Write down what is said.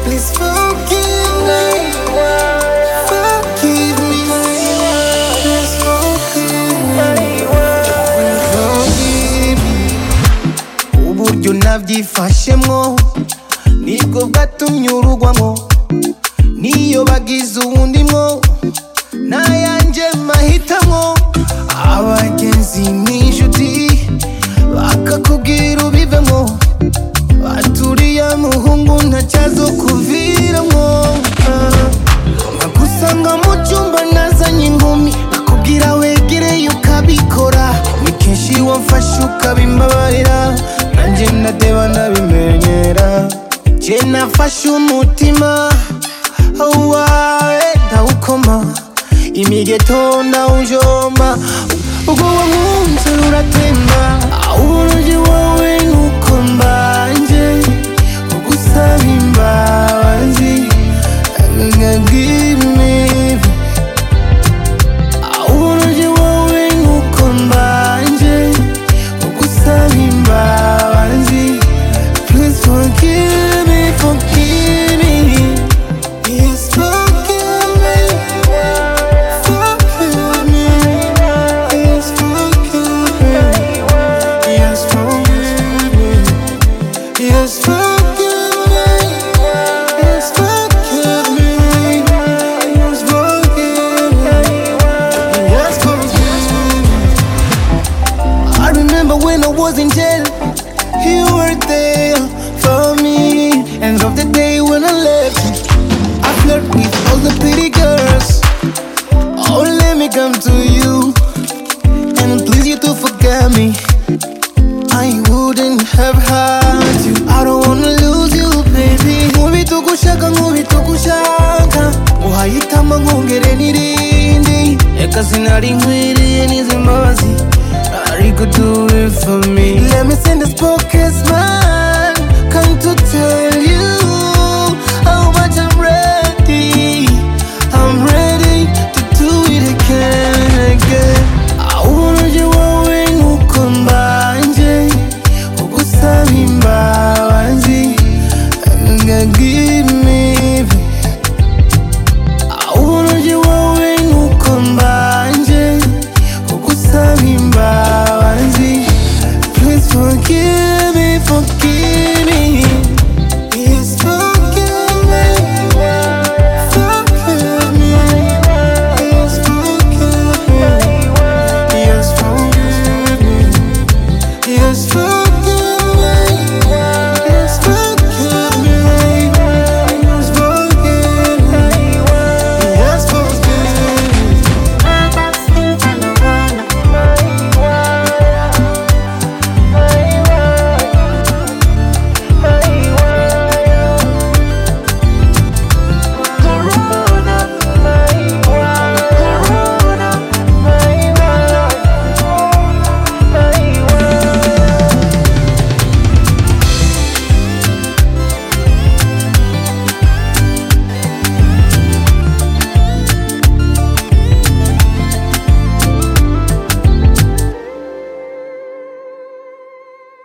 Please forgive me. Forgive me. Please forgive me. Forgive me. Uburyo nabyifashemo nibwo bwatumye urugwamo niyo bagize uwundi mwo nayanjye mahitamo abagenzi n'inshuti bakakubwira ubivemo baturiya muhungu ntacyazo kuviramo nagusanga mu cyumba nazanye inkumi bakubwira wegereye ukabikora ni kenshi wamfashe ukabimbabarira nanjye ndadeba ndabimenyera jye nafashe umutima wawe ndawukoma imigeto ndawujomba ubwo wankunze ruratemba uburyo wowe nuko mbanje ugusaba imbabazi ngabwira imibi uburyo wowe nuko mbanje ugusaba imbabazi Please forgive me, forgive me Yes, forgive me Forgive me Yes, forgive me Yes, forgive me Yes, forgive me Yes, forgive me Yes, forgive me Yes, forgive me I remember when I was in jail, you were there for me. And of the day when I left, I flirt with all the pretty girls. Oh, let me come to you and please you to forget me. I wouldn't have hurt you. I don't wanna lose you, baby. Nkubita ugushaka, nkubita ugushaka. Uhayitama nkongere n'irindi. Reka sinari nkwiriye n'izi mbabazi. Ariko do it for me. Let me send this podcast man. Come to tell you how much I'm ready. I'm ready to do it again, again. Uburyo wowe nuko mbanje ugusaba imbabazi ngagimibi